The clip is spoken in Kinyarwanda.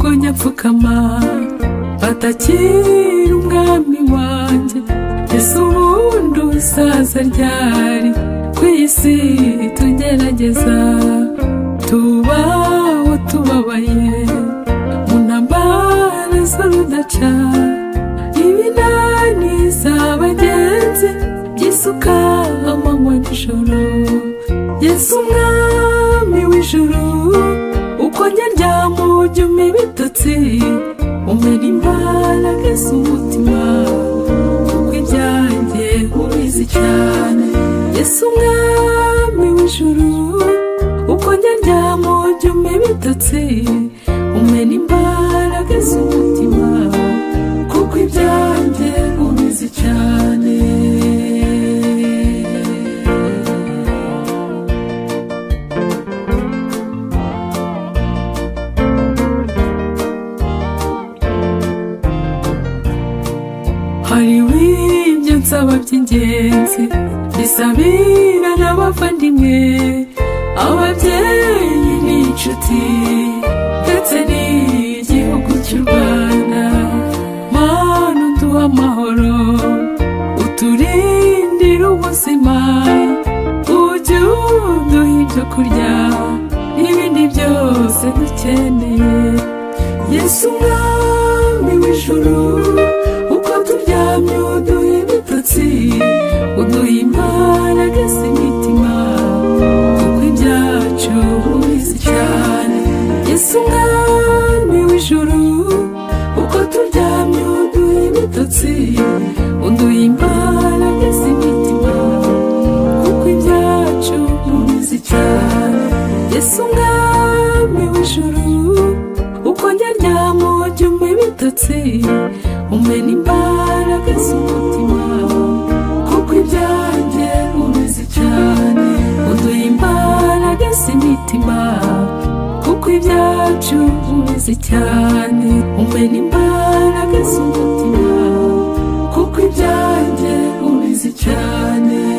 bapfukama batakira umwami wanjye ese ubundi usaza ryari ku isi tugerageza tubaho tubabaye mu ntambara z'urudaca ibinani z'abagenzi by'isuka amanywa nijoro yesu umwami w'ijuru ukonya ryamujyuma ibitotsi umena imbaraga z'umutima kuko ibyanjye ubizi cyane yesu umwami w'ijuru ukonya ryamujyuma ibitotsi umena imbaraga z'umutima kuko ibyanjye ubizi cyane hariho ibyo nsaba by'ingenzi bisabira n'abavandimwe ababyeyi n'inshuti ndetse n'igihugu cy'u rwanda mana uduha amahoro uturindire ubuzima ujye uduha ibyo kurya n'ibindi byose dukeneye yesu umwami w'ijuru uko turyamye uduha ibitotsi uduha imbaraga z'imitima kuko ibyacu ubizi cyane yesu umwami w'ijuru uko turyamye uduha ibitotsi uduha imbaraga z'imitima kuko ibyacu ubizi cyane yesu umwami w'ijuru uko nyaryamo jyuma ibitotsi umena imbaraga z'umutima kuko ibyanjye ubizi cyane uduha imbaraga z'imitima kuko ibyacu ubizi cyane umena imbaraga z'umutima kuko ibyanjye ubizi cyane